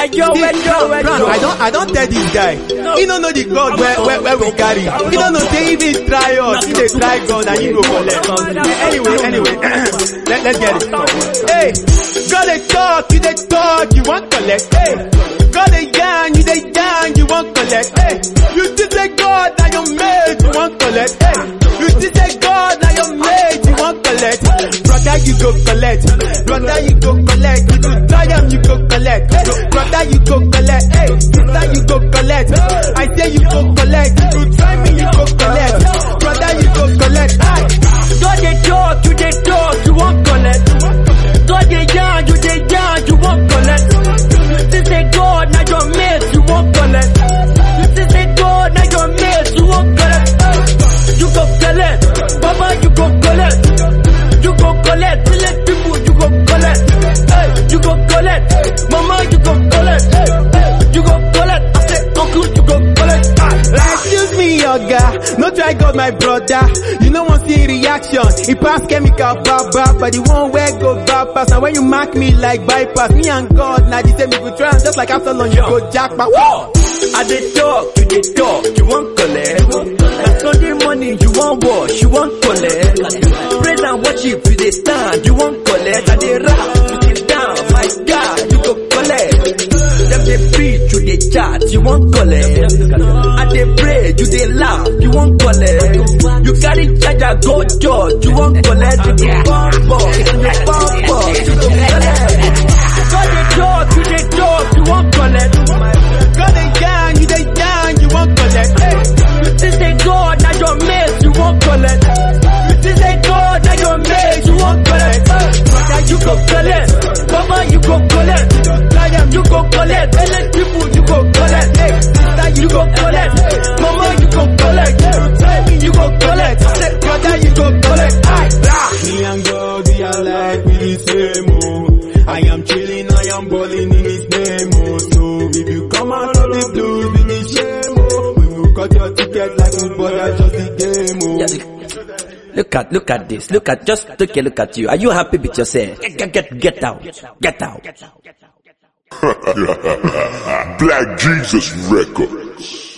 yo, See, when yo, when Brown, yo. I don't, I don't tell this guy. He don't know the God where, where, where we carry. He don't know say if he try us, he dey try God and he go collect. Anyway, anyway, let, let's get it. Hey, God they talk, you they talk, you want collect. Hey, God they yarn, you they yarn, you want collect. Hey, you think say God now your mate, you want collect. Hey, you think say God now your mate, you want collect. Brother, you go collect. Brother, you go collect. If you try them, you go collect. Hey, brother, you go collect. Hey, sister, you go collect. I say you go collect. If you try me, you go collect. Brother, you go collect. Hey. God they talk, you they talk, you won't collect. God they yarn, you they yarn, you won't collect. You still say God, now your mate, you won't collect. You still say God, now your mate, you won't collect. You go collect, Baba, you go collect. You go collect, village people, you go collect. Hey, you go collect, Mama, you go collect. Hey, hey, you go collect. I say, Uncle, you go collect. Ah, Excuse me, yoga. No try God, my brother. You know one see reaction. He pass chemical baba, but the one where go bypass. And when you mark me like bypass, me and God, now the same we go try. and Just like after long, you go jackpot. Whoa! I dey talk, you dey talk, you won't collect. Na Sunday morning you won't wash, you won't collect. Praise and worship, you dey stand, you won't collect. I dey rap, you dey down, my God, you go collect. Them dey preach, you dey chat, you won't collect. I dey pray, you dey laugh, you won't collect. You carry charger, go church, you won't collect. You dey bump up, you dey bump up, you go collect. God dey talk, you dey talk, you won't collect. God they yarn, you they yarn, you want collect. Hey. You still say God, now your mate, you won't collect. You still say God, now your mate, you won't collect. Brother, you go collect. Mama, you go collect. Lion, you go collect. Village people, you go collect. Hey, sister, you go collect. Mama, you go collect. Hey, you go collect. Say, brother, you go collect. Aye, blah. Me and God, we are like we the same, oh. I am chilling, I am balling in His name, oh. So if you come out of the blues, be me shame, oh. We will cut your ticket like football, that's just the game, oh. Yeah, Look at, look at this. Look at, just take a look at you. Are you happy with yourself? Get, get, get out. Get out. Black Jesus Records.